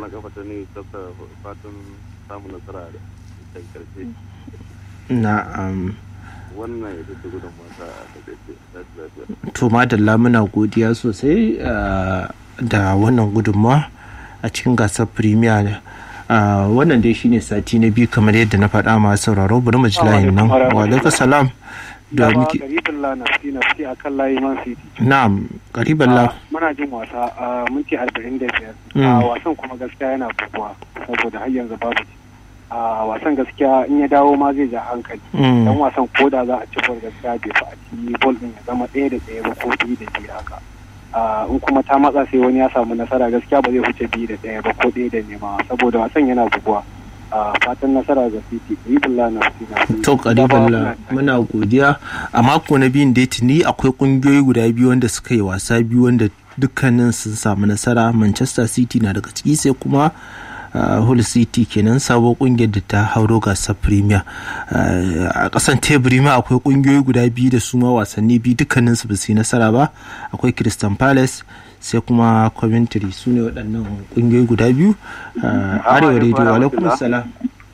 kwallon kafa ta ne tsafta fatan samun nasara da ta karshe na'am wannan ita ce gudun mata a takaice ta lafiya to madalla muna godiya sosai ah, da wannan gudunmawa a cikin gasar premier Ah, wannan dai shine sati na biyu kamar yadda na faɗa masu sauraro bari mu ji layin nan wa alaikum salam da muke garibin lana fi na fi akan layi man city na'am qariban la muna jin wasa a minti arba'in da biyar Mm. a wasan kuma gaskiya yana buguwa saboda har yanzu babu ci. a wasan gaskiya in ya dawo ma zai ja hankali Mm. dan wasan ko da za a ci bol gaskiya bai fa a ci bol din ya zama ɗaya da ɗaya ba ko biyu da biyu haka a in kuma ta matsa sai wani ya samu nasara gaskiya ba zai wuce biyu da ɗaya ba ko ɗaya da nema saboda wasan yana buguwa a fatan nasara ga city ribullah na fi to qariban la muna godiya a mako na biyun dai tuni akwai kungiyoyi guda biyu wanda suka yi wasa biyu wanda dukkanin sun samu nasara manchester city na daga ciki sai kuma uh, hull city kenan sabo kungiyar da ta hauro gasar premier Uh, a kasan teburi ma akwai kungiyoyi guda biyu da su ma wasanni biyu dukkanin su ba su yi nasara ba akwai crystal palace sai kuma coventry su ne waɗannan kungiyoyi guda biyu Uh, arewa radio wa alaikum salam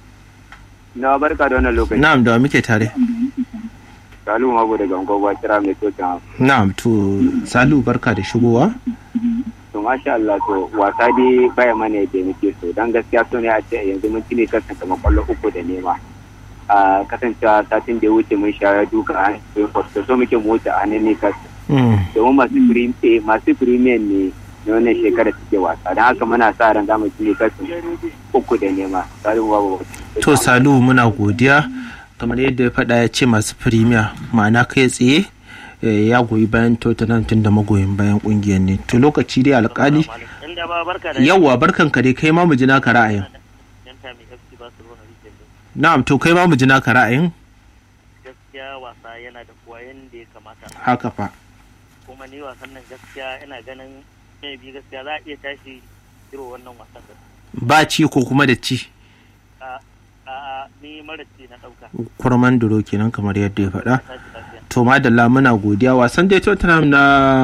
Na barka da wannan lokaci. na'am da wa muke tare Salu Mago daga Ngogwa kira mai tokin na'am to salu barka da shigowa To masha Allah to wasa dai baya mana yadda muke so dan gaskiya so ne a ce yanzu mun cine kansa kamar kwallo uku da nema. A kasancewa satin da ya wuce mun sha duka a hannun so muke motsa a hannun ne kansa. Mm. Domin masu prim- eh, masu premier ne na wannan shekarar suke wasa don haka muna sa ran zamu cine kansa uku da nema. Salu Mago. to salu muna godiya kamar yadda ya faɗa ya ce masu firimiya ma'ana kai tsaye eh, ya goyi bayan tottenham tun da magoyin bayan kungiyar ne to lokaci dai alkali inda ba barka da yawwa barkan ka dai kai ma mu ji naka ra'ayin yanta mai FC Barcelona rike na'am to kai ma mu ji naka ra'ayin gaskiya wasa yana da kuwa yanda ya kamata haka fa kuma ni wasan nan gaskiya ina ganin mai bi gaskiya za a iya tashi iro wannan wasan da ba ci ko kuma da ci a a ni mara ce na dauka kurman duro kenan kamar yadda ya faɗa tashi lafiya to madalla muna godiya wasan dai tottenham na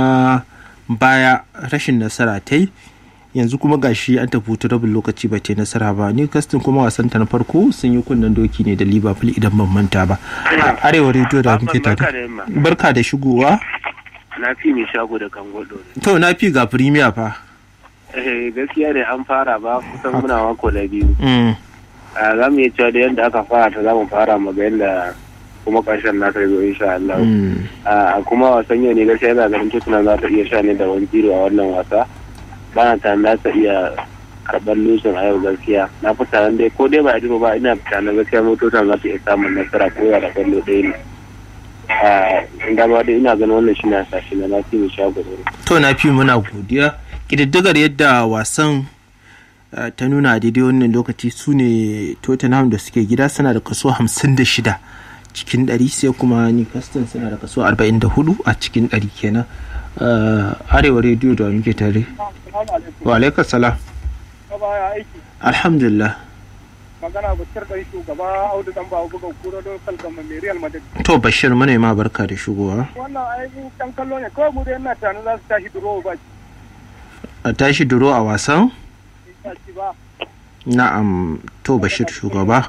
baya rashin nasara ta yi yanzu kuma gashi an tafi hutu rabin lokaci ba ta yi nasara ba newcastle kuma wasan ta na farko sun yi kunnen doki ne da liverpool idan ban manta ba arewa rediyo da muke tare barka da shigowa na fi mai shago da kan gwado to na fi ga premier fa eh gaskiya ne an fara ba kusan muna mako na biyu Mm, a za mu iya cewa da yadda aka fara ta za mu fara mu ga yadda kuma ƙarshen na zo insha Allah mm. a kuma wasan yau ne gaskiya yana ganin Tottenham za ta iya sha ne da wani tiro a wannan wasa ba na tunanin za ta iya karɓar lusin a yau gaskiya na fi tunanin dai ko dai ba a jiro ba ina tunanin gaskiya mu Tottenham za ta iya samun nasara ko da kwallo ɗaya ne a inda ba dai ina ganin wannan shi na sashi na na fi mai shago da to na fi muna godiya ƙididdigar yadda wasan uh, ta nuna a daidai wannan lokaci su ne tottenham da suke gida suna da kaso 56 cikin 100 sai kuma newcastle suna da kaso 44 a cikin 100 kenan uh, arewa rediyo da muke tare wa alaikar salam aiki alhamdulillah magana bashir dan shugaba audu dan ba buga kura don kalgama mai real madrid to bashir muna ma barka da shigowa wannan ainihin kan kallo ne kawai mu dai ina tunanin za su tashi duro ba a tashi duro a wasan ci ba na'am to bashir shugaba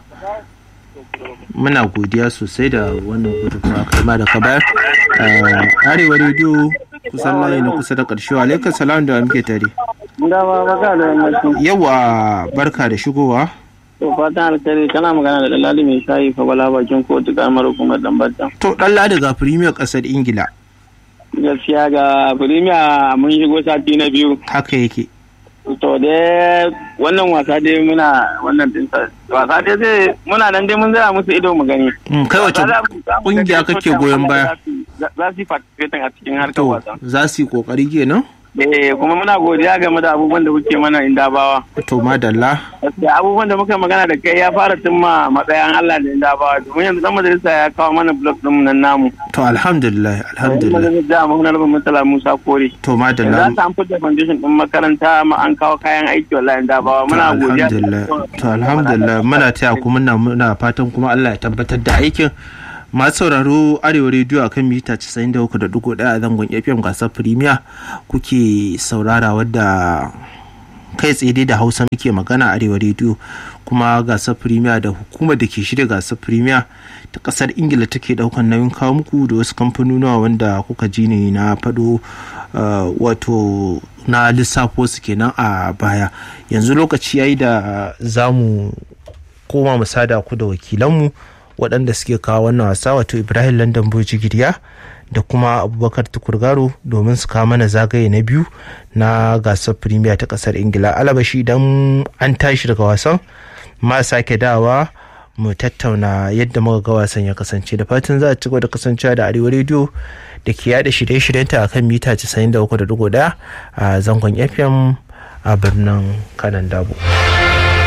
muna godiya sosai da wannan gudunmawa kai ma da ka bayar Uh, arewa rediyo kusan layi na kusa da ƙarshe wa alaikar salam da muke tare Dama baka da yammaci. yawa barka da shigowa To fatan alkhairi kana magana da Dalali mai shayi fa bala bakin kotu kamar hukumar Dambata. to dan ladi ga premier ƙasar ingila Gaskiya ga Premier mun shigo sati na biyu. haka yake To dai wannan wasa dai muna wannan din sa- wasa dai zai muna nan dai mun zira musu ido mu gani. Mm, kai wace Wasa za mu- za mu kungiya gani kake Tottenham goyon wanda baya? za su- Za za su yi participating a cikin harkar to wasa. za su yi kokari kenan Eh kuma muna godiya game da abubuwan da kuke mana inda bawa. to madalla Gaskiya abubuwan da muka magana da kai ya fara cimma matsayin Allah da inda bawa. Domin yanzu dan majalisa ya kawo mana blog din nan namu. to alhamdulillah alhamdulillah da mun rabin mutala Musa Kore. to Za madalla ta an fita foundation din makaranta ma an kawo kayan aiki wallahi da bawa to muna godiya. alhamdulillah to alhamdulillah muna taya ku muna muna fatan kuma Allah ya tabbatar da aikin masu sauraro arewa rediyo akan mita 93.1 a zangon fm gasar firimiya kuke saurara wadda kai tsaye dai da hausa muke magana arewa rediyo kuma gasar premier da hukumar da ke shirya gasar premier ta kasar ingila take daukan nauyin kawo muku da wasu kamfanonuwa wanda kuka ji ne na fado wato na lissafo su kenan a baya yanzu lokaci yayi da za mu koma mu sada ku da wakilanmu waɗanda suke kawo wannan wasa wato ibrahim london bojigiriya da kuma abubakar tukurgaro domin su kawo mana zagaye na biyu na gasar premier ta kasar ingila alabashi idan an tashi daga wasan ma sake dawa mu tattauna yadda muka ga wasan ya kasance da fatan za a ci da kasancewa da arewa rediyo da ke yada shirye-shiryenta akan mita 93.1 a zangon fm a birnin kanan dabo.